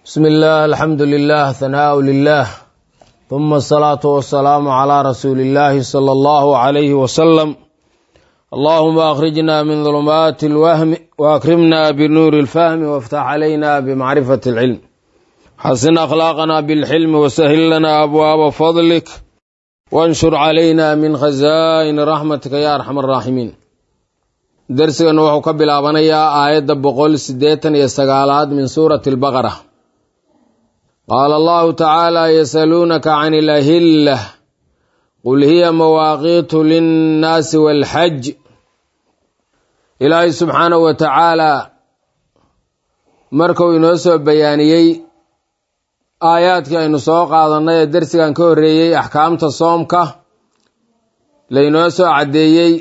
بسم الله الحمد لله ثناء لله ثم الصلاة والسلام على رسول الله صلى الله عليه وسلم اللهم أخرجنا من ظلمات الوهم وأكرمنا بنور الفهم وافتح علينا بمعرفة العلم حسن أخلاقنا بالحلم وسهل لنا أبواب فضلك وانشر علينا من خزائن رحمتك يا أرحم الراحمين درسنا وحو كبلابنيا آية بقول سديتا يستقالات من سورة البقرة قال الله تعالى يسألونك عن الأهلة قل هي مواقيت للناس والحج ilaahay subxaanahu wa tacaalaa markuu inoo soo bayaaniyey aayaadkii aynu soo qaadannay ee dersigan ka horreeyey axkaamta soomka laynoo soo caddeeyey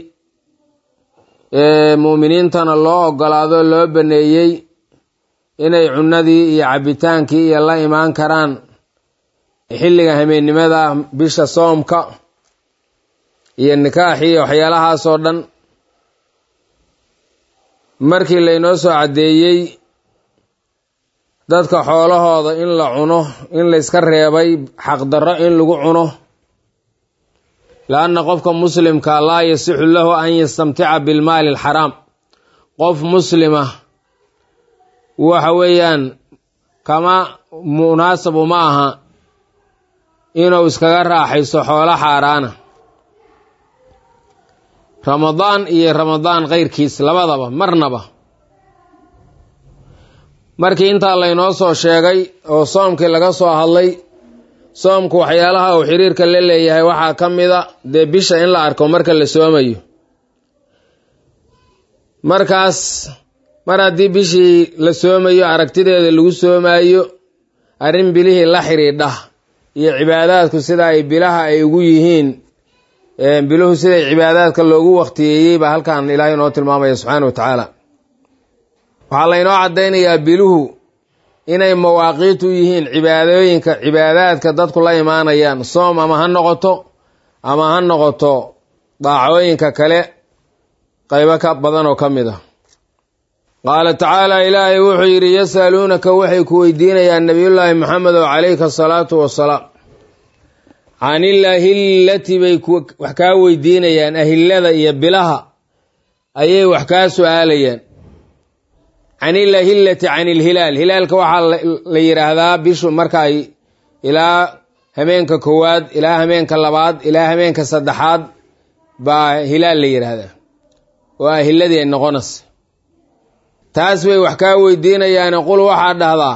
ee mu'miniintana loo oggolaado loo baneeyey inay cunnadii iyo cabbitaankii iyo la imaan karaan xilliga hameennimada bisha soomka iyo nikaaxii iyo waxyaalahaasoo dhan markii laynoo soo caddeeyey dadka xoolahooda in la cuno in layska reebay xaqdarro in lagu cuno la-anna qofka muslimka laa yasixu lahu an yastamtica bilmaali alxaraam qof muslima waxa weeyaan kama munaasabu ma aha inuu iskaga raaxaysto xoolo xaaraana ramadaan iyo ramadaan keyrkiis labadaba marnaba markii intaa laynoo soo sheegay oo soomkii laga soo hadlay soomku waxyaalaha uu xiriirka la leeyahay waxaa ka mida dee bisha in la arko marka la soomayo markaas mar haddii bishii la soomayo aragtideeda lagu soomaayo arrin bilihii la xidhiidha iyo cibaadaadku sida ay bilaha ay ugu yihiin biluhu siday cibaadaadka loogu waktiyeeyey baa halkan ilaahay inoo tilmaamaya subxaana wa tacaala waxaa laynoo caddaynayaa biluhu inay mawaaqiit u yihiin cibaadooyinka cibaadaadka dadku la imaanayaan soom ama ha noqoto ama ha noqoto daacooyinka kale qaybo ka badan oo ka mid ah qaala tacaala ilaahay wuxuu yidhi yasaluunaka waxay ku weydiinayaan nabiyullaahi maxamed oo calayka asalaatu wasalaam can ilahillati bay wax kaa weydiinayaan ahillada iyo bilaha ayay wax kaa su-aalayaan can ilahillati can ilhilaal hilaalka waxaa la yidhaahdaa bishu marka ay ilaa hameenka koowaad ilaa hameenka labaad ilaa hameenka saddexaad baa hilaal la yidhaahdaa oo ahilladii ay noqonaysa taas bay wax kaa weydiinayaane qul waxaa dhahdaa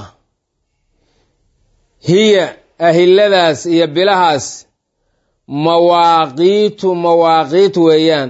hiya ahilladaas iyo bilahaas mawaaqiitu mawaaqiit weeyaan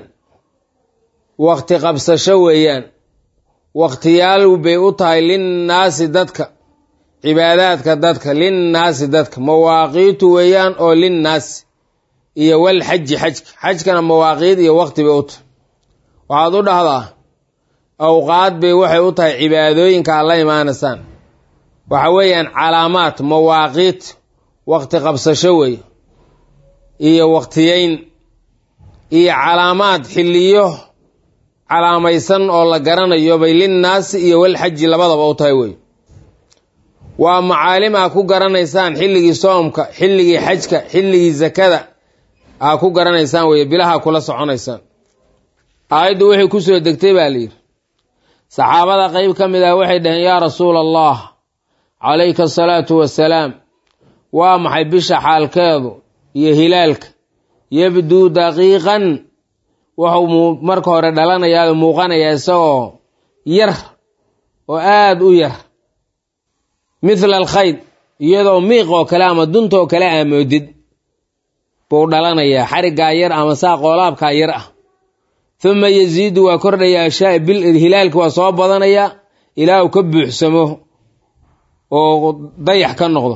wakti qabsasho weeyaan wakhtiyaal bay u tahay linnaasi dadka cibaadaadka dadka linnaasi dadka mawaaqiitu weeyaan oo linnaasi iyo wal xaji xajka xajkana mawaaqiit iyo wakti bay u tahay waxaad u dhahdaa awqaad bay waxay u tahay cibaadooyinka aad la imaanaysaan waxa weeyaan calaamaad mawaaqiit wakti qabsasho wey iyo waktiyeyn iyo calaamaad xilliyo calaamaysan oo la garanayo bay linnaasi iyo walxaji labadaba u tahay wey waa macaalim aa ku garanaysaan xilligii soomka xilligii xajka xilligii sakada aa ku garanaysaan wey bilaha kula soconaysaan aayaddu waxay ku soo degtay baa layidhi saxaabada qeyb ka mid ah waxay dhaheen yaa rasuula allah calayka asalaatu wassalaam waa maxay bisha xaalkeedu iyo hilaalka yabduu daqiiqan wuxuu marka hore dhalanayaa muuqanayaa isagoo yar oo aada u yar mithla alkhayd iyadoo miiq oo kale ama dunta oo kale aamoodid buu dhalanayaa xariggaa yar ama saa qoolaabkaa yar ah huma yasiidu waa kordhayaa shaa bil hilaalka waa soo badanayaa ilaa uu ka buuxsamo oo dayax ka noqdo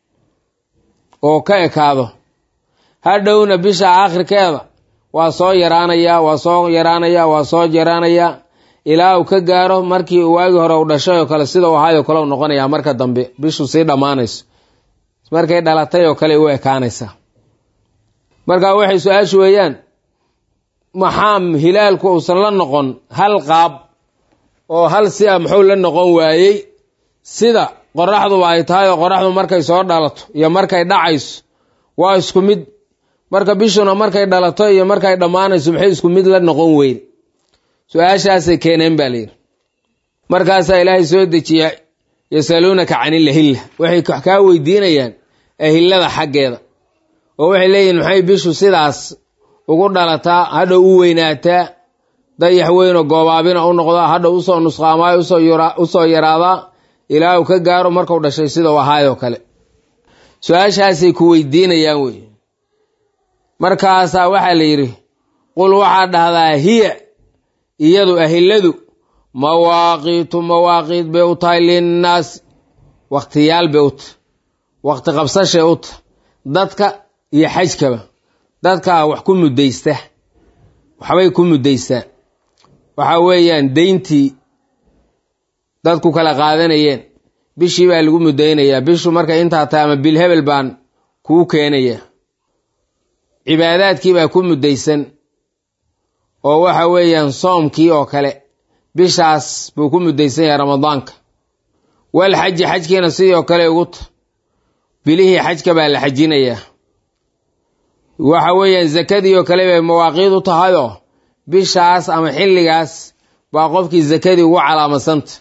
oo ka ekaado hadhowna bisha aakhirkeeda waa soo yaraanayaa waa soo yaraanayaa waa soo yaraanayaa ilaa uu ka gaaro markii waagii hore u dhashay oo kale sida u ahaayoo kale u noqonayaa marka dambe bishu sii dhammaanayso markay dhalatay oo kale u ekaanaysaa marka waxay su-aashu weeyaan maxaa hilaalku uusan la noqon hal qaab oo hal si a muxuu la noqon waayey sida qoraxduba ay tahay oo qoraxdu markay soo dhalato iyo markay dhacayso waa isku mid marka bishuna markay dhalato iyo markay dhammaanayso maxay isku mid la noqon weyne su-aashaasay keeneen baa layidhi markaasaa ilaahay soo dejiya yasaluunaka canilahilla waxay kaa weydiinayaan ahillada xaggeeda oo waxay leeyihin maxay bishu sidaas ugu dhalataa hadhow u weynaataa dayax weynoo goobaabina u noqdaa hadhow usoo nusqaamaayo usoo yaraadaa ilaa uu ka gaaro markuu dhashay sida u ahaayoo kale su-aashaasay ku weydiinayaan wey markaasaa waxaa la yidhi qul waxaa dhahdaa hiya iyadu ahilladu mawaaqiitu mawaaqiit bay u tahay linnaasi wakhtiyaal bay u tahay wakhti qabsashay u tahay dadka iyo xajkaba dadkaa wax ku muddaysta waxbay ku muddaystaan waxa weeyaan deyntii dadku kala qaadanayeen bishii baa lagu muddaynayaa bishu markay intaa tahay ama bilhebel baan kuu keenaya cibaadaadkii baa ku muddaysan oo waxa weeyaan soomkii oo kale bishaas buu ku muddaysan yahay ramadaanka wal xaji xajkiina sidoo kale ugu ta bilihii xajka baa la xajinayaa waxa weeyaan zakadii oo kale bay mawaaqiid u tahayoo bishaas ama xilligaas baa qofkii zakadii ugu calaamasanta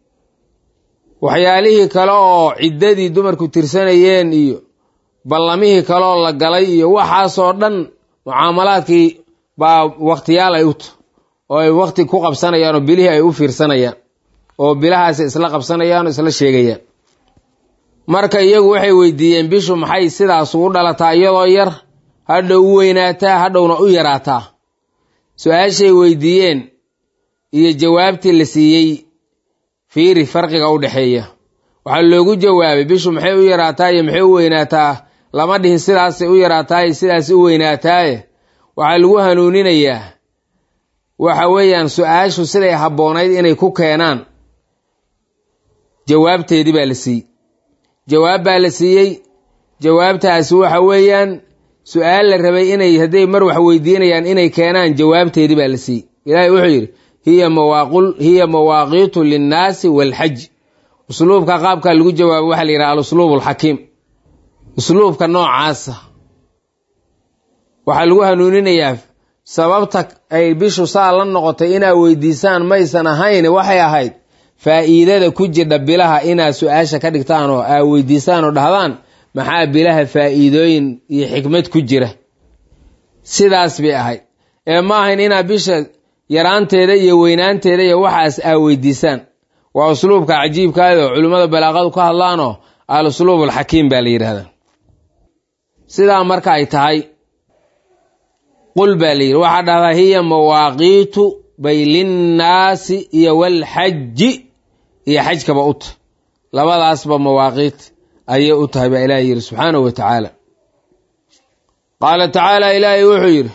waxyaalihii kale oo ciddadii dumarku tirsanayeen iyo ballamihii kaleoo la galay iyo waxaasoo dhan mucaamalaadkii baa wakhtiyaal ay u ta oo ay wakhti ku qabsanayaan oo bilihii ay u fiirsanayaan oo bilahaasi isla qabsanayaan oo isla sheegayaan marka iyagu waxay weydiiyeen bishu maxay sidaas ugu dhalataa iyadoo yar hadhow u weynaataa hadhowna u yaraataa su-aashay weydiiyeen iyo jawaabtii la siiyey fiiri farqiga u dhexeeya waxaa loogu jawaabay bishu maxay u yaraataa iyo maxay u weynaataa lama dhihin sidaasay u yaraataaye sidaas u weynaataaye waxaa lagu hanuuninayaa waxa weeyaan su-aashu siday habboonayd inay ku keenaan jawaabteedii baa la siiyey jawaab baa la siiyey jawaabtaasi waxa weeyaan su-aal la rabay inay hadday mar wax weydiinayaan inay keenaan jawaabteedii baa la siiyey ilaahay wuxuu yidhi hiya mawaaqul hiya mawaaqiitu linnaasi waalxaj usluubka qaabkaa lagu jawaabo waxaa la yidhaha alusluub alxakiim usluubka noocaasa waxaa lagu hanuuninayaa sababta ay bishu saa la noqotay inaad weydiisaan maysan ahayn waxay ahayd faa'iidada ku jirdha bilaha inaad su-aasha ka dhigtaan oo aad weydiisaan oo dhahdaan maxaa bilaha faa'iidooyin iyo xikmad ku jira sidaas bay ahayd ee ma ahayn inaad bisha yaraanteeda iyo weynaanteeda iyo waxaas aad weydiisaan waa usluubka cajiibkaada oo culimmada balaaqadu ka hadlaanoo al usluub alxakiim baa la yidhahdaa sidaa marka ay tahay qul baa la yidhi waxaa dhahdaa hiya mawaaqiitu bay linnaasi iyo walxaji iyo xajkaba u tahay labadaasba mawaaqiit ayay u tahay baa ilaahay yidhi subxaanahu wa tacaala qaala tacaala ilaahay wuxuu yidhi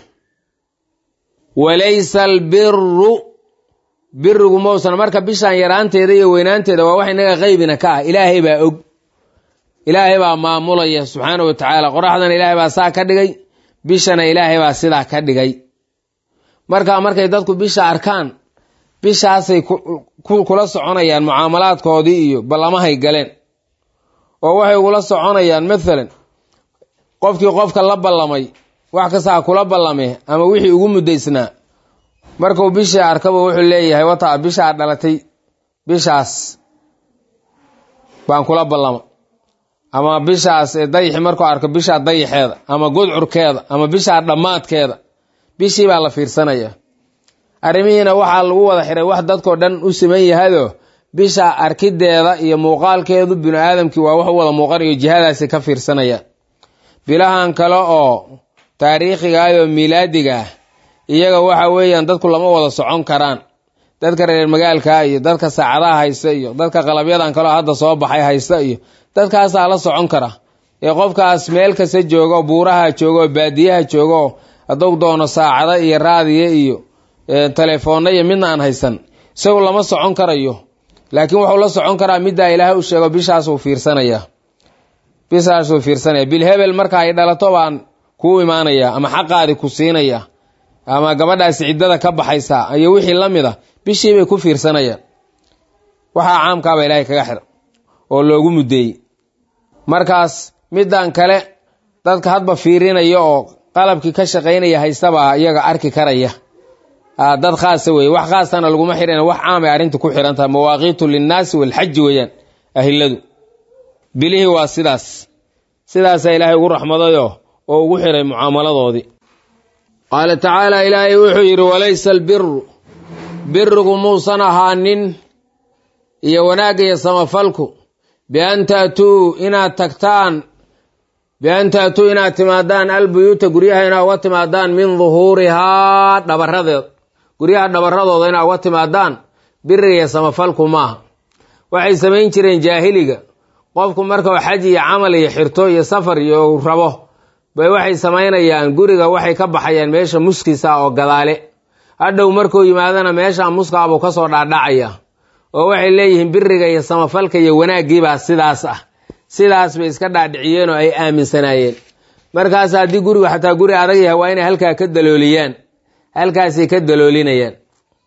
walaysa albiru birigu mausan marka bishaan yaraanteeda iyo weynaanteeda waa wax inaga qeybina ka ah ilaahay baa og ilaahay baa maamulaya subxaanahu wa tacaala qoraxdana ilaahay baa saa ka dhigay bishana ilaahay baa sidaa ka dhigay marka markay dadku bisha arkaan bishaasay kula soconayaan mucaamalaadkoodii iyo ballamahay galeen oo waxay ugula soconayaan mathalan qofkii qofka la ballamay wax kastaa kula ballame ama wixii ugu muddaysnaa markuu bishii arkaba wuxuu leeyahay wataa bishaa dhalatay bishaas baan kula ballama ama bishaas dayixi markuu arko bishaa dayixeeda ama gudcurkeeda ama bishaa dhammaadkeeda bishii baa la fiirsanaya arrimihiina waxaa lagu wada xiray wax dadkoo dhan u siman yahayoo bisha arkideeda iyo muuqaalkeedu binu aadamkii waa wax u wada muuqanayo jihadaasi ka fiirsanaya bilahan kale oo taariikhigaayoo miilaadiga ah iyaga waxa weeyaan dadku lama wada socon karaan dadka reer magaalka iyo dadka saacadaha haysta iyo dadka qalabyadan kaleo hadda soo baxay haysta iyo dadkaasaa la socon kara ee qofkaas meel kasta joogo buuraha joogo baadiyaha joogo hadduu doono saacado iyo raadiyo iyo telefoonna iyo midna aan haysan isagu lama socon karayo laakiin wuxuu la socon karaa middaa ilaahay u sheego bishaasuu fiirsanaya bishaasuu fiirsanaya bilhebel marka ay dhalato baan kuu imaanaya ama xaqaadi ku siinaya ama gabadhaasi ciddada ka baxaysa iyo wixii la mid a bishiibay ku fiirsanayaan waxaa caamkaaba ilaahay kaga xira oo loogu muddeeyey markaas middan kale dadka hadba fiirinaya oo qalabkii ka shaqaynaya haystabaa iyaga arki karaya dad khaasa weye wax khaasana laguma xihan wax caamay arrinta ku xihan tahay mawaaqiitu linnaasi walxaji weeyaan ahiladu bilihii waa sidaas sidaasaa ilaahay ugu raxmadayoo oo ugu xiray mucaamaladoodii qaala tacaala ilaahay wuxuu yidhi walaysa albiru birigu muusan ahaanin iyo wanaagga iyo samafalku bian taatuu inaad tagtaan bian taatuu inaad timaadaan albuyuuta guryaha inaad uga timaadaan min duhuurihaa dhabaradeed guryaha dhabaradooda inaad uga timaadaan biriga iyo samafalku maaha waxay samayn jireen jaahiliga qofku markau xaj iyo camal iyo xirto iyo safar iyo rabo bay waxay samaynayaan guriga waxay ka baxayaan meesha muskiisa oo gadaale hadhow markuu yimaadana meesha muskaabuu kasoo dhaadhacaya oo waxay leeyihiin biriga iyo samafalka iyo wanaaggiibaa sidaas ah sidaas bay iska dhaadhiciyeen oo ay aaminsanaayeen markaas haddii gurigu xataa guri adag yahay waa inay halkaa ka dalooliyaan halkaasay ka daloolinayaan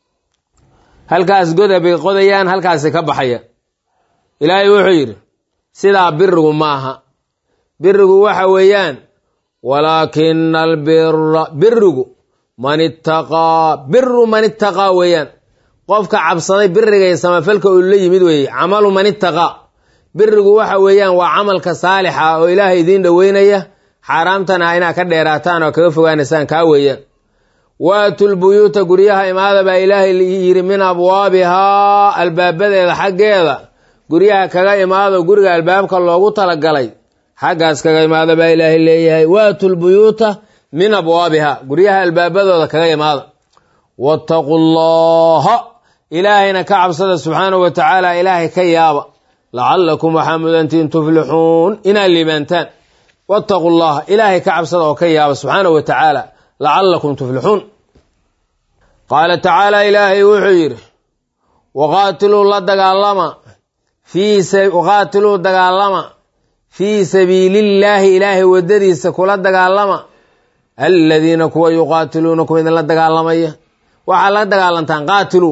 halkaas goda bay qodayaan halkaasay ka baxayaan ilaahay wuxuu yidhi sidaa birigu maaha birigu waxa weeyaan walaakina albira birigu man ittaqaa biru man ittaqaa weeyaan qofka cabsaday biriga iyo samafalka uu la yimid weeye camalu man ittaqaa birigu waxa weeyaan waa camalka saalixa oo ilaahay idiin dhoweynaya xaaraamtana inaad ka dheeraataan oo kaga fogaanaysaan kaa weeyaan waatul buyuuta guryaha imaada baa ilaahay yidhi min abwaabihaa albaabadeeda xaggeeda guryaha kaga imaado guriga albaabka loogu talagalay xaggaas kaga imaada baa ilaahay leeyahay waatul buyuuta min abwaabiha guryaha albaabadooda kaga imaada wattaqu llaha ilaahayna ka cabsada subxaanahu wa tacaala ilaahay ka yaaba lacallakum waxaa mudantiin tuflixuun inaad liibaantaan wattaqu llaha ilaahay ka cabsada oo ka yaaba subxaanahu wa tacaala lacallakum tuflixuun qaala tacaala ilaahay wuxuu yidhi waqaatiluu la dagaalama waqaatiluu dagaalama fii sabiilillaahi ilaahay waddadiisa kula dagaalama aladiina kuwa yuqaatiluunakum idinla dagaalamaya waxaa la dagaalantaan qaatiluu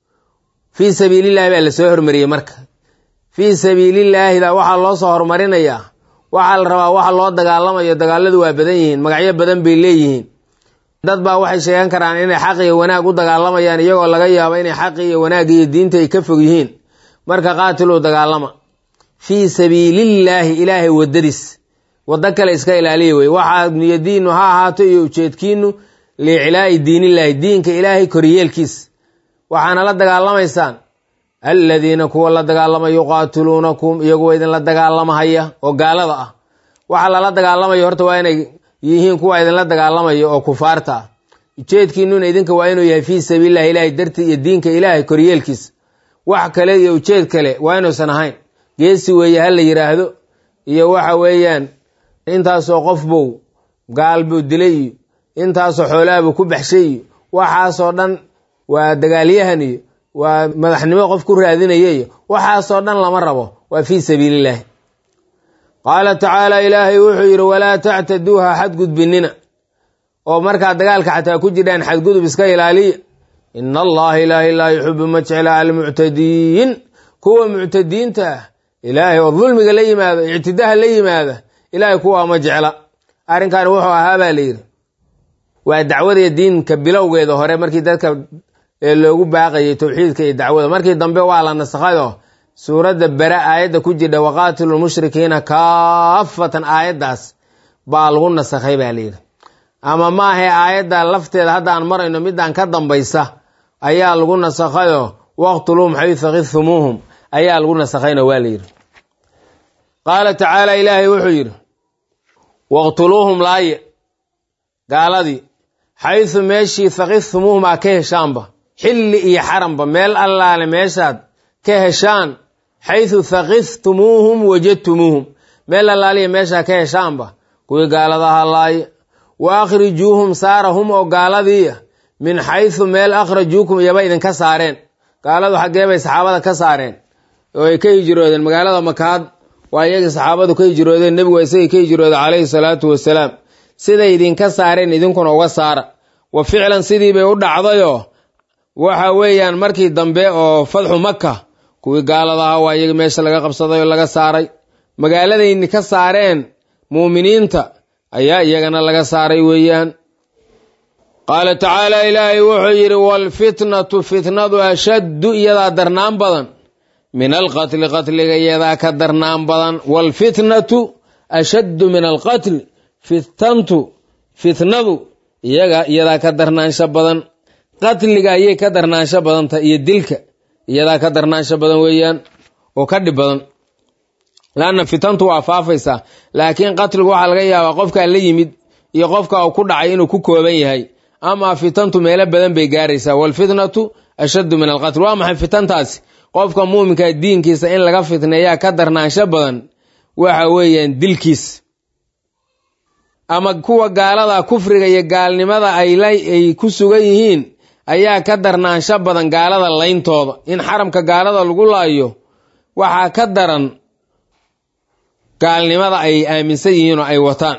fii sabiilillahi baa lasoo hormariyey marka fii sabiilillaahida waxaa loo soo hormarinayaa waxaa la rabaa waxa loo dagaalamayo dagaaladu waa badan yihiin magacyo badan bay leeyihiin dad baa waxay sheegan karaan inay xaq iyo wanaag u dagaalamayaan iyagoo laga yaabo inay xaqi iyo wanaag iyo diinta ay ka fog yihiin marka qaatiluu dagaalama fii sabiilillaahi ilaahay waddadiis waddo kale iska ilaaliya wey waxaa niyadiinu ha ahaato iyo ujeedkiinu liiclaa'i diinillaahi diinka ilaahay koriyeelkiis waxaana la dagaalamaysaan aladiina kuwa la dagaalama yuqaatiluunakum iyaguwa idinla dagaalamahaya oo gaalada ah waxa lala dagaalamayo horta waa inay yihiin kuwa idinla dagaalamaya oo kufaarta ah ujeedkiinuna idinka waa inuu yahay fii sabiilillahi ilaahay dartii iyo diinka ilaahay koryeelkiis wax kale iyo ujeed kale waa inuusan ahayn geesi weeye ha la yidhaahdo iyo waxa weeyaan intaasoo qof buu gaal buu dilay iyo intaasoo xoolahabuu ku baxshay iyo waxaasoo dhan waa dagaalyahan iyo waa madaxnimo qof ku raadinaya iyo waxaasoo dhan lama rabo waa fii sabiilillaahi qaala tacaala ilaahay wuxuu yidhi walaa tactaduuha xadgudbinina oo markaad dagaalka xataa ku jirhaan xadgudub iska ilaaliya ina allaha ilaahay laa yuxibu ma jecla almuctadiin kuwa muctadiinta ah ilaahay oo dulmiga la yimaada ictidaha la yimaada ilaahay kuwaa ma jecla arrinkan wuxuu ahaa baa layidhi waa dacwada diinka bilowgeeda hore markii dadka loogu baaqayay towxiidka iyo dacwada markii dambe waa la nasakhayo suuradda bere aayadda ku jidha waqaatilu lmushrikiina kaafatan aayaddaas baa lagu nasakhay baa layidhi ama maahae aayadda lafteeda hadda aan marayno midaan ka dambaysa ayaa lagu nasakhayo waqtuluuhum xaysu khidtumuuhum ayaa lagu nasakhayna waa layidhi qaala tacaala ilaahay wuxuu yidhi waqtuluuhum laaye gaaladii xaysu meeshii thakidtumuuhum aa ka heshaanba xilli iyo xaranba meel allaale meeshaad ka heshaan xaysu thakidtumuuhum wajadtumuuhum meel allaaliya meeshaa ka heshaanba kuwii gaaladaha laaye wa akhrijuuhum saarahum oo gaaladiiya min xaysu meel akhrajuukum iyaba idinka saareen gaaladu xaggee bay saxaabada ka saareen oo ay ka hijroodeen magaalada makaad waa iyagii saxaabadu ka hijroodeen nebigu waa isagii ka hijrooday calayhi salaatu wasalaam siday idinka saareen idinkuna uga saara wa ficlan sidii bay u dhacdayoo waxa weeyaan markii dambe oo fadxu maka kuwii gaalada ahaa waa iyaga meesha laga qabsaday oo laga saaray magaaladayni ka saareen muuminiinta ayaa iyagana laga saaray weeyaan qaala tacaala ilaahay wuxuu yidhi waalfitnatu fitnadu ashaddu iyadaa darnaan badan min alqatli qatliga iyadaa ka darnaan badan waalfitnatu ashaddu min alqatli fitantu fitnadu iyaga iyadaa ka darnaansho badan qatliga ayay ka darnaansho badanta iyo dilka iyadaa ka darnaansho badan weeyaan oo ka dhib badan laanna fitantu waa faafaysaa laakiin qatligu waxaa laga yaabaa qofkaa la yimid iyo qofka uu ku dhacay inuu ku kooban yahay amaa fitantu meelo badan bay gaaraysaa waalfitnatu ashaddu min alqatl waa maxay fitantaasi qofka muuminka diinkiisa in laga fitneeyaa ka darnaansho badan waxa weeyaan dilkiis ama kuwa gaalada kufriga iyo gaalnimada ay ku sugan yihiin ayaa ka darnaansho badan gaalada layntooda in xaramka gaalada lagu laayo waxaa ka daran gaalnimada ay aaminsan yihiin oo ay wataan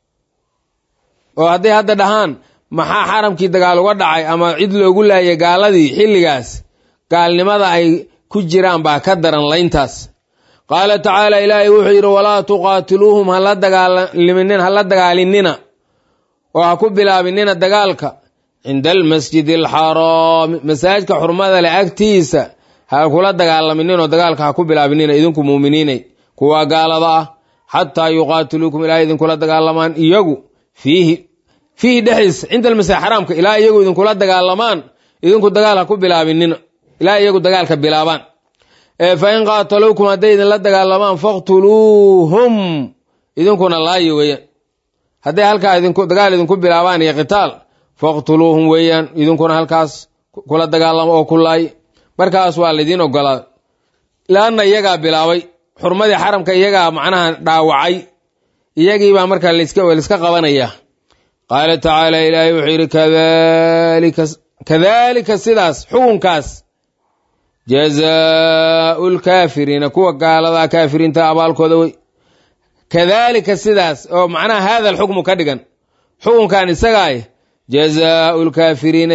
oo hadday hadda dhahaan maxaa xaramkii dagaal uga dhacay ama cid loogu laayay gaaladii xilligaas gaalnimada ay ku jiraan baa ka daran layntaas qaala tacaala ilaahay wuxuu yidhi walaa tuqaatiluuhum hala dagaalmin hala dagaalinina oo ha ku bilaabinina dagaalka cinda almasjidi alxaraami masaajidka xurmada leh agtiisa ha kula dagaalaminninoo dagaalka ha ku bilaabinina idinku muuminiinay kuwaa gaalada ah xataa yuqaatiluukum ilaa idinkula dagaalamaan iyagu fiihi fiihi dhexdiisa cinda almasjid xaraamka ilaa iyagu idinkula dagaalamaan idinku dagaal ha ku bilaabinina ilaa iyagu dagaalka bilaabaan fa in qaataluukum hadday idinla dagaalamaan faqtuluuhum idinkuna laayo weeyaan hadday halkaa dagaal idinku bilaabaan iyo qitaal faqtuluuhum weeyaan idinkuna halkaas kula dagaalamo oo ku laay markaas waa laydiin ogolaaday laanna iyagaa bilaabay xurmadii xaramka iyagaa macnaha dhaawacay iyagiibaa markaa layska qabanaya qaala tacaala ilaahay wuxuu yidhi kadalika sidaas xukunkaas jazaau lkaafiriina kuwa gaaladaa kaafiriinta abaalkooda wey kadalika sidaas oo macnaha hada alxukmu ka dhigan xukunkan isagaay jazaau lkaafiriina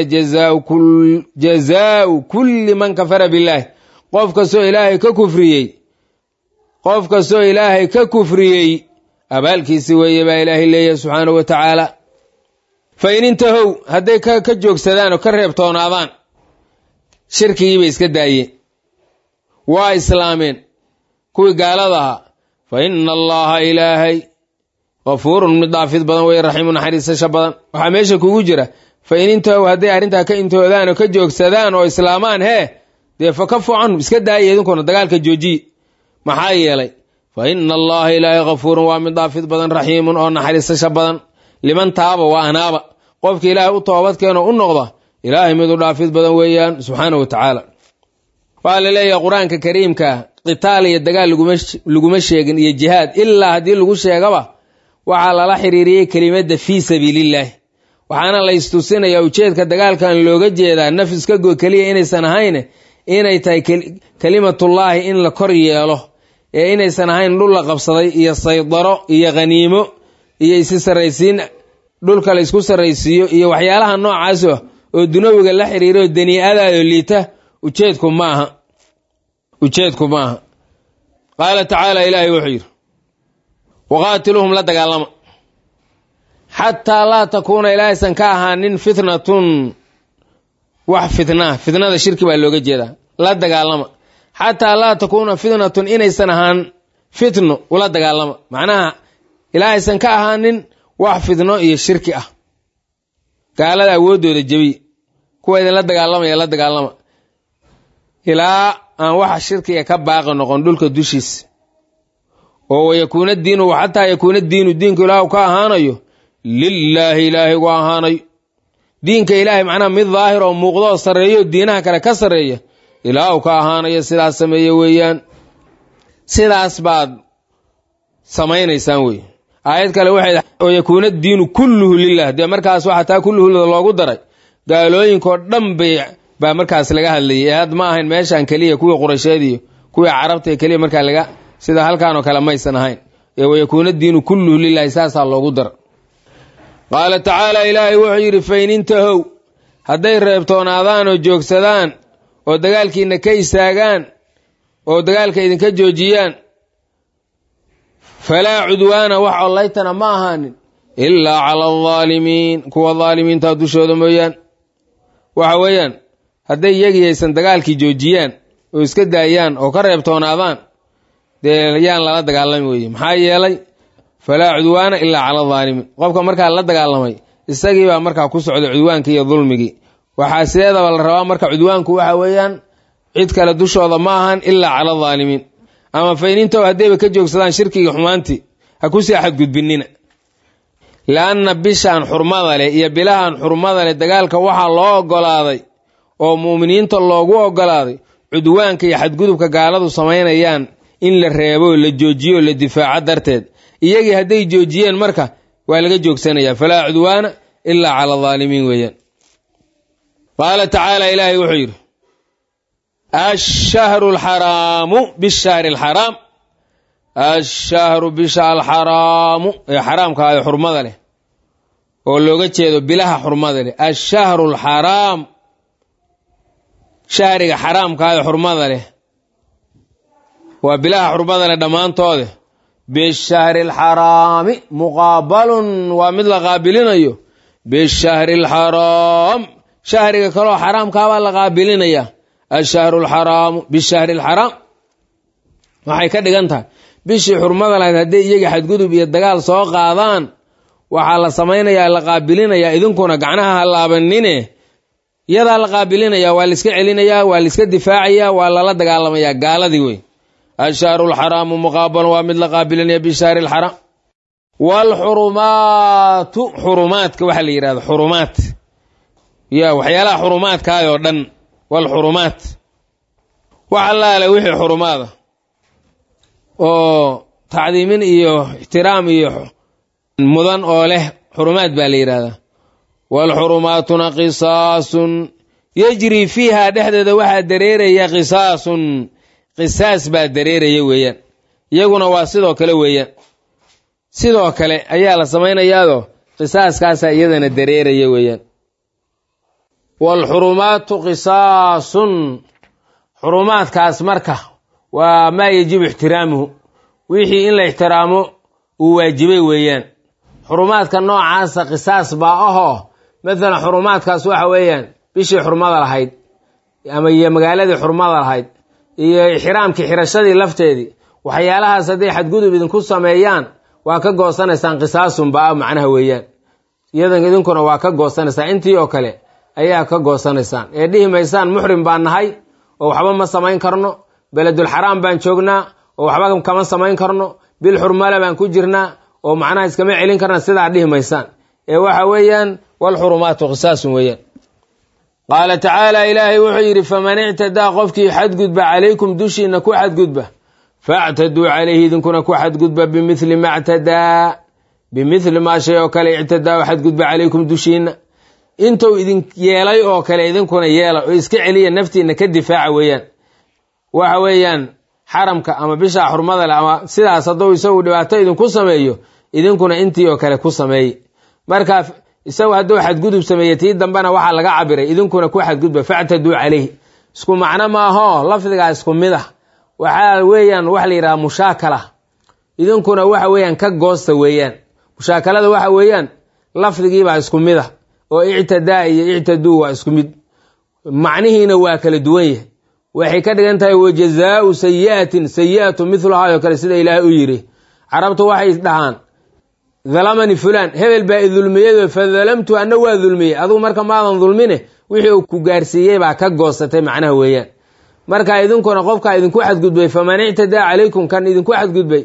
jazaau kulli man kafara billaahi qof kastoo ilaahay ka kufriyey qof kastoo ilaahay ka kufriyey abaalkiisi weeye baa ilaahay leeyahay subxaanahu wa tacaala fa in intahow hadday ka joogsadaan oo ka reebtoonaadaan shirkigii bay iska daayeen waa islaameen kuwii gaalada ahaa fa ina allaha ilaahay kafuurun mid dhaafid badan wey raxiimu naxariisasha badan waxaa meesha kugu jira fa in intahow hadday arrintaa ka intoodaan oo ka joogsadaan oo islaamaan hee dee fa kafu canhum iska daaya idinkuna dagaalka joojiye maxaa yeelay fa ina allaha ilaahay kafuurun waa mid dhaafid badan raxiimun oo naxariisasha badan liman taaba waa anaaba qofka ilaahay u toobadkeenoo u noqda ilaahay mid u dhaafid badan weeyaan subxaana wa tacaala waxaa la leeyahay qur-aanka kariimka qitaal iyo dagaal laguma sheegin iyo jihaad ilaa haddii lagu sheegaba waxaa lala xiriiriyey kelimadda fii sabiilillaahi waxaana la istusinayaa ujeedka dagaalkan looga jeedaa naf iska go keliya inaysan ahayn inay tahay kelimatullaahi in la kor yeelo ee inaysan ahayn dhul la qabsaday iyo saydaro iyo khaniimo iyo isi sarraysiin dhulka la isku sarraysiiyo iyo waxyaalaha noocaasoo oo dunawiga la xiriiro danii'adaado liita ujeedku maaha ujeedku maaha qaala tacaala ilaahay wuxuu yidhi waqaatiluhum la dagaalama xataa laa takuuna ilaahaysan ka ahaanin fitnatun wax fitnaa fitnada shirki baa looga jeedaa la dagaalama xataa laa takuuna fitnatun inaysan ahaan fitno ula dagaalama macnaha ilaahaysan ka ahaanin wax fitno iyo shirki ah gaalada awooddooda jebiy kuwa idinla dagaalamaya la dagaalama ilaa aan waxa shirkiga ka baaqi noqon dhulka dushiisa oo wayakuuna diinu xataa yakuuna diinu diinku ilaahu ka ahaanayo lilaahi ilaahay gu ahaanayo diinka ilaahay macnaha mid daahir oo muuqdo oo sarreeyo diinaha kale ka sarreeya ilaahu ka ahaanayo sidaas sameeye weeyaan sidaas baad samaynaysaan wey aayad kale waxay oo yakuuna diinu kulluhu lilah dee markaas waxaa taa kulluhu loogu daray gaalooyinkoo dhan bay baa markaas laga hadlayay ee had ma ahayn meeshan keliya kuwii quraysheed iyo kuwii carabta ee keliya markaa laga sida halkaanoo kale maysan ahayn ee wayakuuna diinu kulluhu lilahi saasaa loogu dara qaala tacaala ilaahay wuxuu yidhi fain intahow hadday reebtoonaadaan oo joogsadaan oo dagaalkiina ka istaagaan oo dagaalka idinka joojiyaan falaa cudwaana wax ollaytana ma ahaanin ilaa cala aldaalimiin kuwa daalimiinta dushooda mooyaan waxa weeyaan hadday iyagii aysan dagaalkii joojiyaan oo iska daayaan oo ka reebtoonaadaan dee yaan lala dagaalami weye maxaa yeelay falaa cudwaana ilaa cala aldaalimiin qofka markaa la dagaalamay isagiibaa markaa ku socda cudwaankii iyo dulmigii waxaa sideedaba la rabaa marka cudwaanku waxa weeyaan cid kale dushooda ma ahan ilaa cala aldaalimiin ama faynintow haddayba ka joogsadaan shirkigii xumaantii ha kusii xadgudbinina la-anna bishaan xurmada leh iyo bilahan xurmada leh dagaalka waxaa loo ogolaaday oo mu'miniinta loogu ogolaaday cudwaanka iyo xadgudubka gaaladu samaynayaan in la reebo la joojiyo la difaaco darteed iyagii hadday joojiyeen marka waa laga joogsanayaa falaa cudwaana ilaa cala aldaalimiin weeyaan qaala tacaala ilaahay wuxuu yidhi ashahru alxaraamu bishahri alxaraam ashahru bisha alxaraamu ee xaraamkaayo xurmada leh oo looga jeedo bilaha xurmada leh ashahru alxaraam shahriga xaraamkaayo xurmada leh waa bilaha xurmada leh dhammaantoode bishahri alxaraami muqaabalun waa mid la qaabilinayo bishahri alxaraam shahriga kaloo xaraamkaabaa la qaabilinaya ashahru alxaraamu bishahri alxaraam waxay ka dhigan tahay bishii xurmada lahayd hadday iyaga xadgudub iyo dagaal soo qaadaan waxaa la samaynayaa la qaabilinayaa idinkuna gacnaha ha laabanine iyadaa la qaabilinayaa waa laiska celinayaa waa laiska difaacayaa waa lala dagaalamayaa gaaladii wey ashahru alxaraamu muqaabalun waa mid la qaabilinaya bishahri alxaraam waalxurumaatu xurumaadka waxaa la yidhahda xurumaat ya waxyaalaha xurumaadkaayoo dhan waalxurumaat wax allaale wixii xurumaada oo tacdiimin iyo ixtiraam iyo mudan oo leh xurumaad baa la yidhahdaa waalxurumaatuna qisaasun yejrii fiiha dhexdeeda waxaa dareeraya qisaasun qisaas baa dareeraya weeyaan iyaguna waa sidoo kale weeyaan sidoo kale ayaa la samaynayaadoo qisaaskaasaa iyadana dareeraya weeyaan waalxurumaatu qisaasun xurumaadkaas marka waa maa yajibu ixtiraamuhu wixii in la ixtiraamo uu waajibay weeyaan xurumaadka noocaasa qisaas baa ahoo mathalan xurumaadkaas waxa weeyaan bishii xurmada lahayd ama iyo magaaladii xurmada lahayd iyo ixraamkii xirashadii lafteedii waxyaalahaas hadday xadgudub idinku sameeyaan waa ka goosanaysaan qisaasun baa macnaha weeyaan iyadan idinkuna waa ka goosanaysaan intii oo kale ayaa ka goosanaysaan ee dhihi maysaan muxrim baan nahay oo waxba ma samayn karno beledulxaraam baan joognaa oo waxba kama samayn karno bil xurmale baan ku jirnaa oo macnaha iskama celin karna sidaa dhihi maysaan ee waxa weeyaan walxurumaatu qisaasun weeyaan qaala tacaala ilaahay wuxuu yidhi faman ictadaa qofkii xadgudba calaykum dushiina ku xadgudba factaduu calayhi idinkuna ku xadgudba bimithli ma ctadaa bimithli maa shay oo kale ictadaa xadgudba calaykum dushiina intuu idin yeelay oo kale idinkuna yeela oo iska celiya naftiina ka difaaca weeyaan waxa weeyaan xaramka ama bishaa xurmada leh ama sidaas hadduu isagu dhibaato idinku sameeyo idinkuna intii oo kale ku sameeye marka isagu hadduu xadgudub sameeye tii dambena waxaa laga cabiray idinkuna ku xadgudba factaduu calayhi isku macno maaho lafdigaa isku mid ah waxaa weeyaan waxa la yidhaha mushaakala idinkuna waxa weeyaan ka goosta weeyaan mushaakalada waxa weeyaan lafdigiibaa isku mid ah oo ictadaa iyo ictaduu waa isku mid macnihiina waa kala duwan yahay waxay ka dhigan tahay wajazaau sayi'atin sayi'atu miluhaa oo kale sida ilaahay u yidhi carabtu waxay dhahaan dalamani fulaan hebel baa i dulmiyey fadalamtu anna waa dulmiyey adugu marka maadan dulmine wixii uu ku gaarsiiyey baa ka goosatay macnaha weeyaan marka idinkuna qofkaa idinku xadgudbay faman ictadaa calaykum kan idinku xadgudbay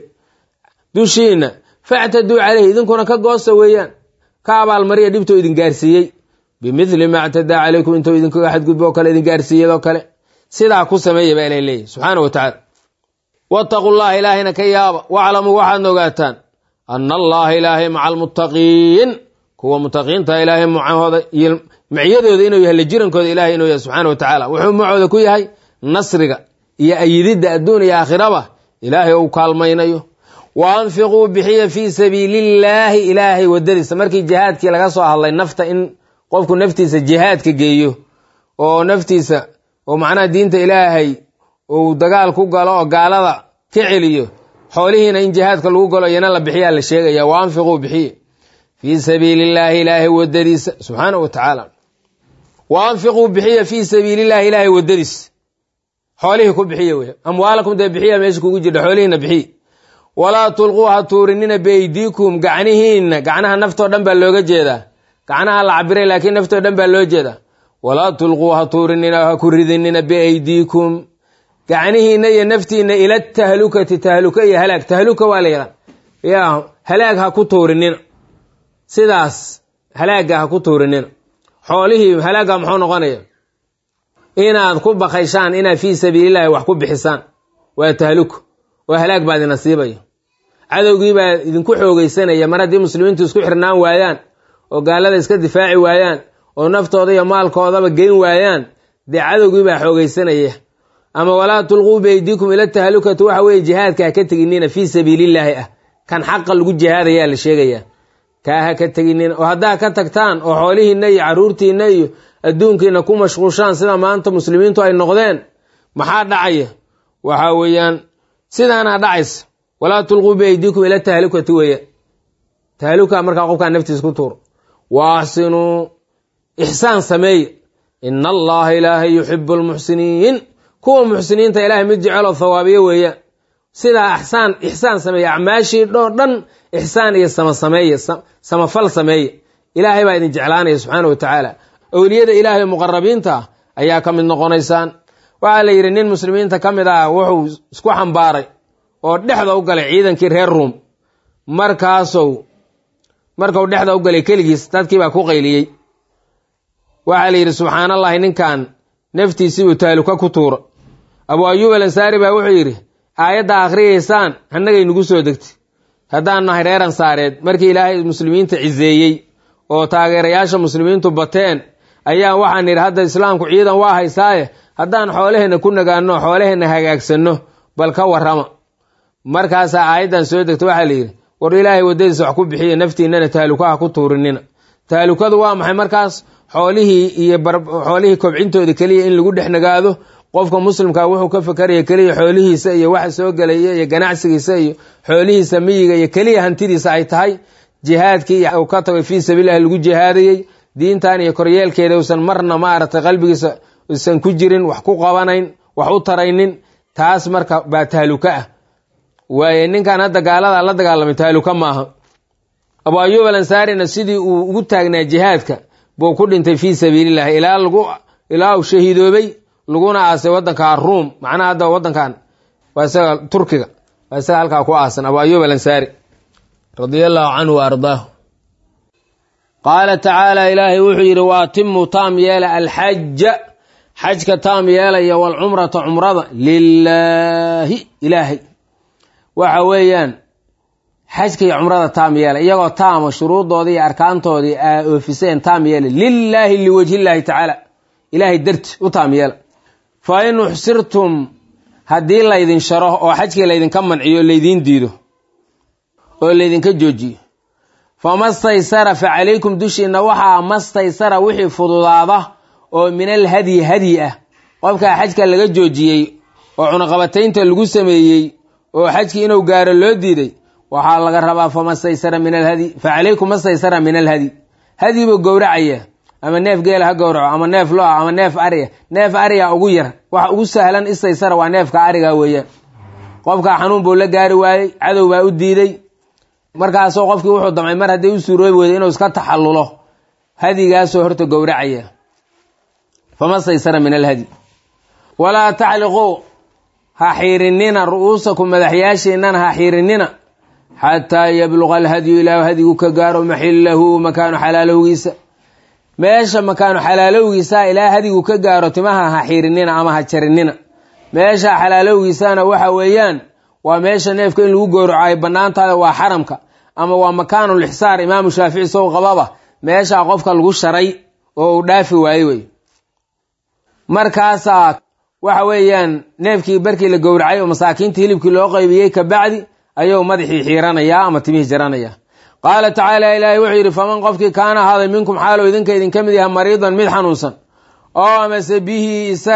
dushiina factaduu caleyhi idinkuna ka goosta weeyaan ka abaalmariya dhibtoo idin gaarsiiyey bimithli ma ctadaa calaykum intuu idinkaga xadgudbo oo kale idin gaarsiiyadoo kale sidaa ku sameeya baa ilahy leeyahy subxaana wa tacaala wattaqu llaha ilaahayna ka yaaba waclamuu waxaadna ogaataan ana allaha ilaahay maca almuttaqiin kuwa mutaqiinta ilaahay macahooda iyo maciyadooda inuu yahay la jirankooda ilahay inuu yahay subxaana wa tacaala wuxuu macooda ku yahay nasriga iyo ayididda adduun iyo aakhiraba ilaahay ou kaalmaynayo wa anfiquu bixiya fii sabiilillaahi ilaahay wadadiisa markii jihaadkii laga soo hadlay nafta in qofku naftiisa jihaadka geeyo oo naftiisa oo macnaha diinta ilaahay uu dagaal ku galo oo gaalada ka celiyo xoolihiina in jihaadka lagu galo iyana la bixiyaa la sheegaya wa anfiquu bixiye fii sabiili illaahi ilaahay wadadiisa subxaana wa tacaala wa anfiquu bixiya fii sabiili illahi ilaahay wadadiisa xoolihii ku bixiya wey amwaalakum dee bixiya meesha kugu jirta xoolihiina bixiy walaa tulquu ha tuurinina beydiikum gacnihiinna gacnaha naftoo dhan baa looga jeedaa gacnaha la cabiray laakiin naftoo dhan baa loo jeedaa walaa tulquu ha tuurinina ha ku ridinina biaydiikum gacnihiinna iyo naftiinna ila tahlukati tahluka iyo halaag tahluka waa la yaqaan ya halaag ha ku tuurinina sidaas halaagga ha ku tuurinina xoolihii halaagga muxuu noqonaya inaad ku bakayshaan inaad fii sabiilillahi wax ku bixisaan waa tahluka oo halaag baa idin asiibaya cadowgii baa idinku xoogeysanaya mar haddii muslimiintu isku xirnaan waayaan oo gaalada iska difaaci waayaan oo naftooda iyo maalkoodaba geyn waayaan dee cadowgii baa xoogeysanaya ama walaa tulquu beydikum ila tahlukati waxa weeye jihaadka ha ka teginina fii sabiilillaahi ah kan xaqa lagu jihaadayaa la sheegayaa kaa ha ka teginina oo haddaa ka tagtaan oo xoolihiinna iyo caruurtiinna iyo adduunkiina ku mashquushaan sida maanta muslimiintu ay noqdeen maxaa dhacaya waxa weeyaan sidaana dhacaysa walaa tulquu biaydiikum ila tahlukati weeya tahluka markaa qofkaa naftiisa ku tuuro wa axsinuu ixsaan sameeye ina allaha ilaahay yuxibu lmuxsiniin kuwa muxsiniinta ilaahay mid jeceloo thawaabiye weeyaan sidaa axsaan ixsaan sameeye acmaashii dhoo dhan ixsaan iyo sama sameeye samafal sameeye ilaahay baa idin jeclaanaya subxaana wa tacaala owliyada ilaahay muqarabiinta ah ayaa ka mid noqonaysaan waxaa la yidhi nin muslimiinta ka mid ah wuxuu isku xambaaray oo dhexda u galay ciidankii reer ruum markaasou markau dhexda u galay keligiis dadkii baa ku qayliyey waxaa la yidhi subxaanallahi ninkan naftiisiibuu taaluka ku tuura abu ayuub al ansaari baa wuxuu yidhi aayadda akhriyaysaan hannagay nugu soo degtay haddaan nahay reer ansaareed markii ilaahay muslimiinta ciseeyey oo taageerayaasha muslimiintu bateen ayaa waxaan yidhi hadda islaamku ciidan waa haysaaye haddaan xoolaheenna ku nagaanno xoolaheenna hagaagsanno bal ka warrama markaasaa aayaddan soo degta waxaa la yidhi war ilaahay waddadiisa wax ku bixiya naftiinnana taalukaha ku tuurinina taalukadu waa maxay markaas xoolihii iyo xoolihii kobcintooda keliya in lagu dhex nagaado qofka muslimka wuxuu ka fakaraya keliya xoolihiisa iyo waxa soo gelaya iyo ganacsigiisa iyo xoolihiisa miyiga iyo keliya hantidiisa ay tahay jihaadkii uu ka tagay fii sabiililah lagu jihaadayey diintan iyo koryeelkeeda usan marna maaragtay qalbigiisa usan ku jirin wax ku qabanayn wax u taraynin taas marka baa taaluka ah waaye ninkan hadda gaalada la dagaalamay taaluka maaha abu ayuub al ansaarina sidii uu ugu taagnaa jihaadka buu ku dhintay fii sabiilillahi ilaa lagu ilaa uu shahiidoobay laguna aasay waddanka ruum macnaha hadda waddankan waa isaga turkiga waa isaga halkaa ku aasan abu ayuub al ansaari radia allahu canhu wa ardaahu qaala tacaala ilaahay wuxuu yidhi wa atimu taam yeela alxaja xajka taam yeelaya walcumrata cumrada lilaahi ilaahay waxa weeyaan xajka iyo cumrada taam yeela iyagoo taama shuruuddoodii iyo arkaantoodii aa oofiseen taam yeela lilaahi liwajhillaahi tacaala ilaahay darti u taam yeela fa in uxsirtum haddii laydin sharo oo xajkii laydinka manciyo laydiin diido oo laydinka joojiyo famastaysara fa calaykum dushiinna waxaa mastaysara wixii fududaada oo min al hadyi hadyi ah qofkaa xajka laga joojiyey oo cunaqabataynta lagu sameeyey oo xajkii inuu gaaro loo diiday waxaa laga rabaa famastaysara min alhadyi fa calaykum mastaysara min alhadyi hadyi buu gowracaya ama neef geela ha gowraco ama neef lo-a ama neef ariya neef ariga ugu yar waxa ugu sahlan istaysara waa neefka ariga weeyaan qofkaa xanuun buu la gaari waayey cadow baa u diiday markaasoo qofkii wuxuu damcay mar haddii u suuroobi weyda inuu iska taxallulo hadigaasoo horta gowracaya famastaysara min alhadyi walaa tacliquu ha xiirinina ru'uusakum madaxyaashiinana ha xiirinina xataa yabluqa alhadyu ilaa hadigu ka gaaro maxillahu makaanu xalaalowgiisa meesha makaanu xalaalowgiisa ilaa hadigu ka gaaro timaha ha xiirinina ama ha jarinina meesha xalaalowgiisana waxa weeyaan waa meesha neefka in lagu gowraco ay banaantahay waa xaramka ama waa makaanul ixsaar imaamu shaafici sow qababa meeshaa qofka lagu sharay oo uu dhaafi waaye wey markaasaa waxa weeyaan neefkii barkii la gowracay oo masaakiinta hilibkii loo qaybiyey kabacdi ayuu madaxii xiiranayaa ama timihii jaranayaa qaala tacaala ilaahay wuxuu yidhi faman qofkii kaana ahaaday minkum xaalow idinka idinka mid yaha mariidan mid xanuunsan oo amase bihi isaga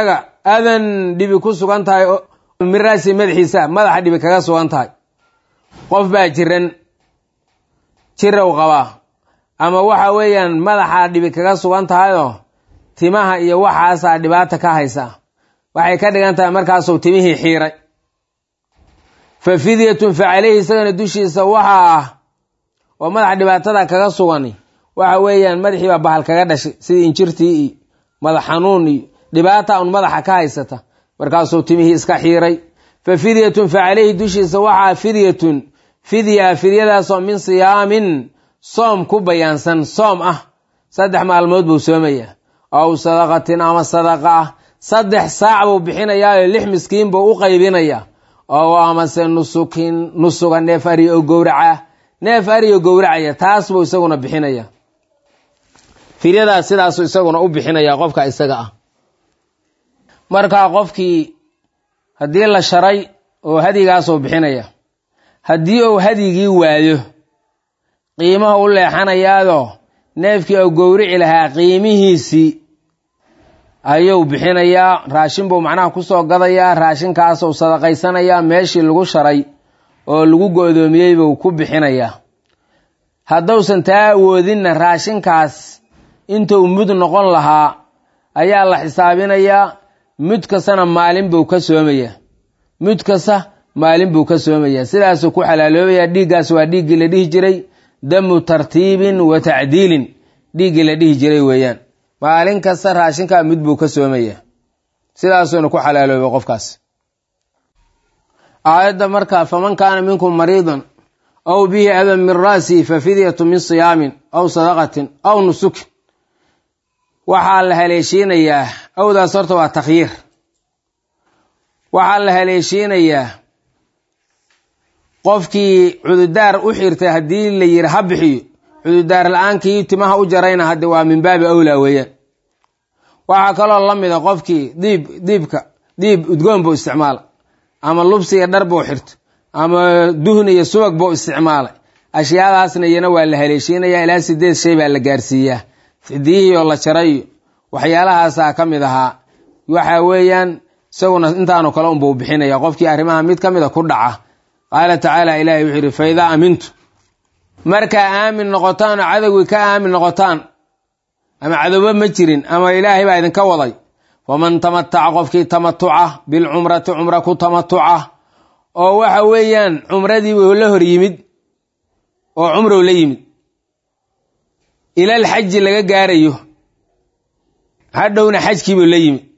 adan dhibi ku sugan tahay miraasi madaxiisa madaxa dhibi kaga sugan tahay qof baa jiran jirow qabaa ama waxa weeyaan madaxaa dhibi kaga sugan tahayoo timaha iyo waxaasaa dhibaata ka haysa waxay ka dhigan tahay markaasuu timihii xiiray fa fidyatun fa caleyhi isagana dushiisa waxaa ah oo madaxa dhibaatada kaga sugan waxa weeyaan madaxii baa bahal kaga dhashay sidii injirtii iyo madax xanuun iyo dhibaata un madaxa ka haysata markaasuu timihii iska xiiray fa fidyatun fa caleyhi dushiisa waxaa fidyatun fidya fidyadaasoo min siyaamin soom ku bayaansan soom ah saddex maalmood buu soomayaa aw sadaqatin ama sadaqa ah saddex saac buu bixinayaa lix miskiin buu u qaybinayaa oo amase nusukin nusuga neef ari oo gowraca neef ari oo gowracaya taas buu isaguna bixinaya fidyadaas sidaasuu isaguna u bixinaya qofka isaga ah markaa qofkii haddii la sharay oo hadigaasuu bixinaya haddii uu hadigii waayo qiimaha u leexanayaadoo neefkii uu gowrici lahaa qiimihiisii ayuu bixinayaa raashin buu macnaha kusoo gadayaa raashinkaasuu sadaqaysanayaa meeshii lagu sharay oo lagu go-doomiyey buu ku bixinayaa haddausan taa awoodinna raashinkaas intuu mud noqon lahaa ayaa la xisaabinayaa mud kastana maalin buu ka soomayaa mud kasta maalin buu ka soomayaa sidaasuu ku xalaaloobayaa dhiiggaas waa dhiiggii la dhihi jiray damu tartiibin wa tacdiilin dhiiggii la dhihi jiray weeyaan maalin kasta raashinkaa mid buu ka soomayaa sidaasuuna ku xalaaloobay qofkaas aayadda markaa faman kaana minkum mariidan aw bihi adan min ra'sihi fa fidyatu min siyaamin aw sadaqatin aw nusukin waxaa la haleeshiinayaa awdaas horta waa takhyiir waxaa la haleeshiinayaa qofkii cududaar u xirtay haddii la yiri ha bixiyo cududaar la-aankii timaha u jarayna hadde waa min baabi awlaa weeyaan waxaa kaloo la mida qofkii diib diibka diib udgoon buu isticmaala ama lubsiga dhar buu xirto ama duhn iyo subag buu isticmaalay ashyaadaasna iyana waa la haleeshiinaya ilaa sideed shay baa la gaarsiiyaa fidiyihii oo la jarayo waxyaalahaasaa ka mid ahaa waxa weeyaan isaguna intaanu kale unbuu bixinaya qofkii arrimaha mid ka mida ku dhaca qaala tacaala ilahi wuxuu yidhi fa idaa amintu markaa aamin noqotaan oo cadowgii ka aamin noqotaan ama cadowba ma jirin ama ilaahay baa idinka waday waman tamataca qofkii tamatuca bilcumrati cumra ku tamatuca oo waxa weeyaan cumradiibuu la hor yimid oo cumrow la yimid ilal xaji laga gaarayo hadhowna xajkiibuu la yimid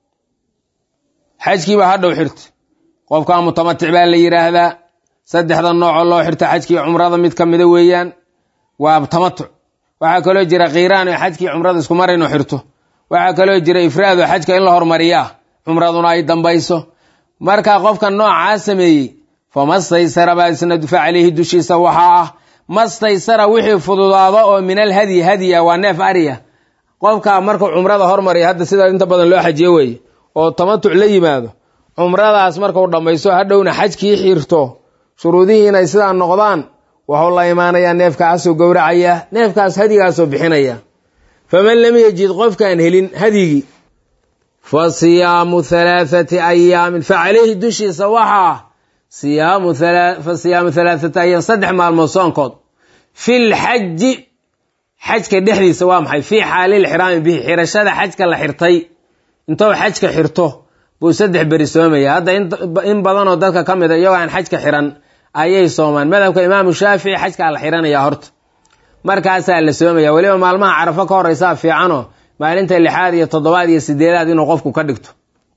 xajkiiba hadhow xirta qofkaa mutamatic baa la yidhaahdaa saddexda noocoo loo xirta xajkii cumrada mid ka mida weeyaan waa tamatuc waxaa kaloo jira kiiraan oo xajkii cumrada isku mar inuu xirto waxaa kaloo jira ifraad oo xajka in la hormariyaa cumraduna ay dambayso markaa qofka noocaa sameeyey famastaysara baa isna fa caleyhi dushiisa waxaa ah mastaysara wixii fududaado oo min alhadyi hadya waa neef ariya qofka markuu cumrada hormariya hadda sida inta badan loo xajiyo weeye oo tamatuc la yimaado cumradaas markuu dhammaysto hadhowna xajkii xirto shuruudihii inay sidaa noqdaan wuxuu la imaanayaa neefkaasuu gowracaya neefkaas hadigaasuu bixinaya faman lam yajid qofkaan helin hadyigii fa siyaamu halaathati ayaamin fa caleyhi dushiisa waxaa siyaamu fa siyaamu halaathati ayaam saddex maalmood soonkood fil xaji xajka dhexdiisa waa maxay fii xaalil xiraami bihi xirashada xajka la xirtay intou xajka xirto buu saddex beri soomaya hadda in badanoo dadka ka mid a iyagoo aan xajka xiran ayay soomaan madhabka imaamu shaafici xajkaa la xiranaya horta markaasaa la soomaya weliba maalmaha carafo ka horeysaa fiicanoo maalinta lixaad iyo toddobaad iyo sideedaad inuu qofku ka dhigto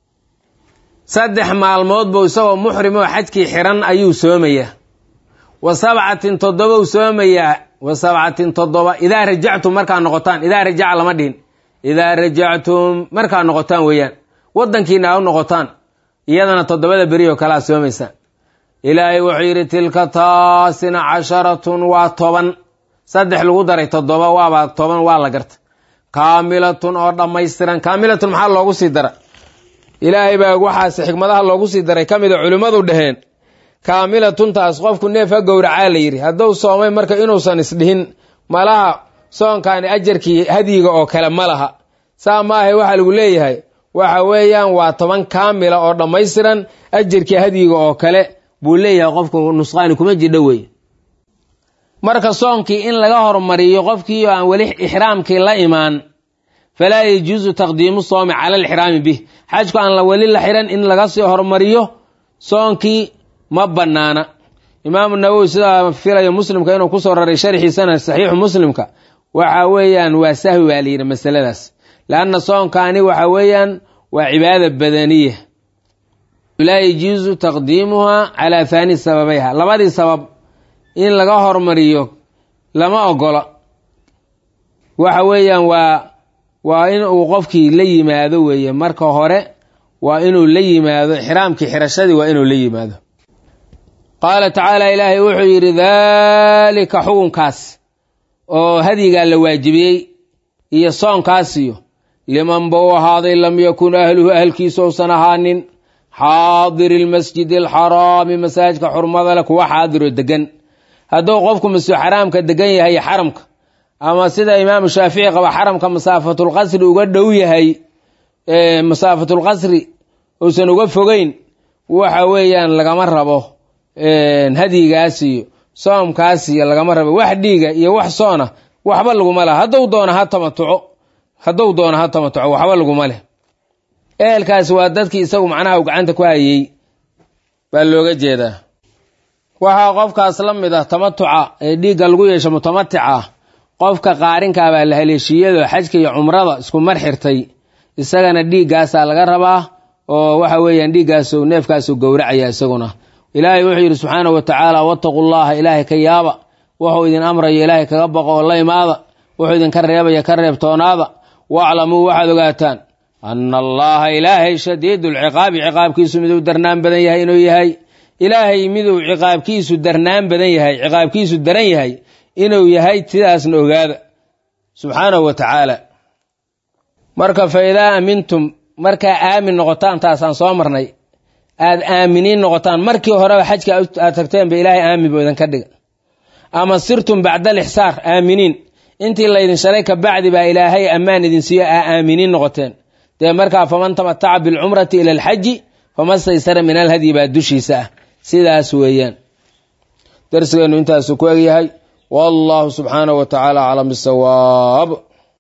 saddex maalmood buu isagoo muxrim oo xajkii xiran ayuu soomayaa wa sabcatin toddobou soomayaa wa sabcatin toddoba idaa rajactum markaa noqotaan idaa rajaca lama dhihin idaa rajactum markaa noqotaan weeyaan waddankiina a u noqotaan iyadana toddobada beri oo kalea soomaysaan ilaahay wuxuu yidhi tilka taasina casharatun waa toban saddex lagu daray toddoba waaba toban waa la garta kaamilatun oo dhammaystiran kaamilatun maxaa loogu sii dara ilaahay baa waxaas xikmadaha loogu sii daray ka mida culimmadu dhaheen kaamilatuntaas qofku neef ha gowracaa la yidhi hadduu soomay marka inuusan isdhihin malaha soonkaani ajarkii hadyiga oo kale ma laha saa maahay waxaa lagu leeyahay waxa weeyaan waa toban kaamila oo dhammaystiran ajirkii hadyiga oo kale buu leeyahay qofku nusqaani kuma jidho wey marka soonkii in laga hormariyo qofkii oo aan weli ixraamkii la imaan falaa yajuusu taqdiimu soomi cala alixraami bih xajku aan la weli la xiran in laga sii hormariyo soonkii ma bannaana imaamu nawowi sidaa filayo muslimka inuu kusoo raray sharxiisana saxiixu muslimka waxa weeyaan waa sahwi baa layidhi masaladaas leanna soonkaani waxa weeyaan waa cibaada badaniya laa yajuusu taqdiimuha calaa haani sababayha labadii sabab in laga hormariyo lama ogola waxa weeyaan waa waa in uu qofkii la yimaado weeye marka hore waa inuu la yimaado ixraamkii xirashadii waa inuu la yimaado qaala tacaala ilaahay wuxuu yidhi daalika xukunkaas oo hadyigaa la waajibiyey iyo soonkaasiyo liman bau ahaaday lam yakun ahluhu ahalkiisa uusan ahaanin xaadiri lmasjidi alxaraami masaajidka xurmada leh kuwa xaadiroo degan hadduu qofku masjid xaraamka degan yahay xaramka ama sida imaamu shaafici qaba xaramka masaafatulqasri uga dhow yahay masaafatulqasri uusan uga fogeyn waxa weeyaan lagama rabo hadyigaas iyo soomkaas iyo lagama rabo wax dhiiga iyo wax soona waxba laguma leh hadduu doono ha tamatuco hadduu doono ha tamatuco waxba laguma leh ehelkaasi waa dadkii isagu macnaha u gacanta ku hayey baa looga jeedaa waxaa qofkaas la mid ah tamatuca ee dhiigga lagu yeesho mutamatica ah qofka qaarinkaa baa la haleeshiyado xajka iyo cumrada isku mar xirtay isagana dhiiggaasaa laga rabaa oo waxa weeyaan dhiiggaasu neefkaasu gowracaya isaguna ilaahay wuxuu yidhi subxaanahu wa tacaala wattaqu llaha ilaahay ka yaaba wuxuu idin amraya ilaahay kaga baqo oo la imaada wuxuu idinka reebaya ka reebtoonaada waaclamuu waxaad ogaataan ana allaha ilaahay shadiidu lciqaabi ciqaabkiisu miduu darnaan badan yahay inuu yahay ilaahay miduu ciqaabkiisu darnaan badan yahay ciqaabkiisu daran yahay inuu yahay sidaasna ogaada subxaanahu wa tacaala marka fa idaa amintum markaa aamin noqotaan taasaan soo marnay aad aaminiin noqotaan markii horeba xajka aad tagteenba ilaahay aamin buu idinka dhiga ama sirtum bacda alixsaar aaminiin intii laydin shalay ka bacdi baa ilaahay ammaan idin siiyo aa aaminiin noqoteen dee markaa faman tamataca bilcumrati ila alxaji fama staysara min alhadyi baa dushiisa ah sidaas weeyaan darsigeennu intaasu ku egyahay wallahu subxaanahu wa tacaala aclam bisawaab